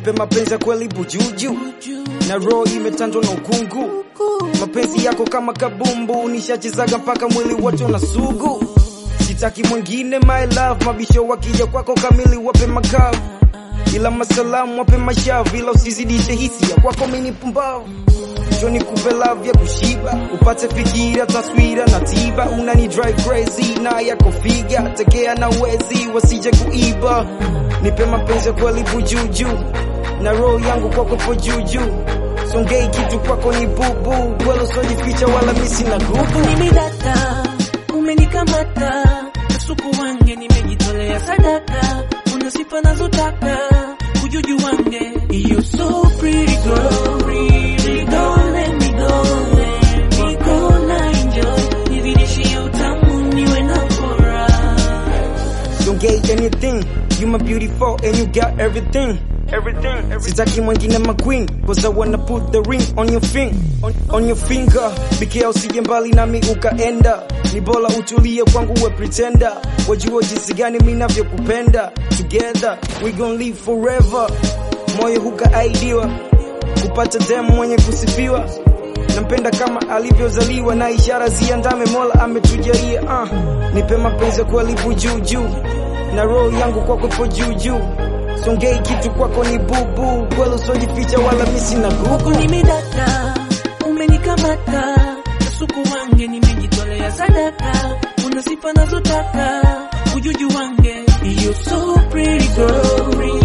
nipe mapenzi ya kweli bujuju na roho imetanjwa na ukungu mapenzi yako kama kabumbu nishachezaga mpaka mwili wote una sugu sitaki mwingine my love mabisho wakija kwako kamili wape makavu ila masalamu wape mashavu ila usizidishe hisia kwako mini pumbavu Joni kupe love ya kushiba upate fikira taswira na tiba unani drive crazy na yako figa tekea na wezi wasije kuiba nipe mapenzi ya kweli bujuju na roho yangu kwako po juju songei kitu kwako ni bubu kwelo sojificha wala misi na gubu Mimi data umenikamata, kasuku wange nimejitolea sadaka, una sifa nazotaka, ujuju wange you so pretty girl, really don't let me go, let me go na enjoy, nizidishie utamu niwe na furaha. Don't get anything. You my beautiful and you got everything. Everything, everything. Sitaki mwingine my queen Cause I wanna put the ring on your finger on, on your finger Bikia usije mbali nami ukaenda Ni bora utulie kwangu we pretender Wajua jinsi gani mi navyokupenda Together we gon live forever Moyo hukaaidiwa Kupata demu mwenye kusifiwa nampenda kama alivyozaliwa na ishara ziandame mola ametujalia uh. nipe mapenzi ya kweli bujuju na roho yangu kwako ipo juujuu songei kitu kwako ni bubu kweli usojificha wala misi na Huku gugu nimedata, umenikamata, kasuku wange nimejitolea sadaka, una sifa nazotaka, ujuju wange you so pretty girl,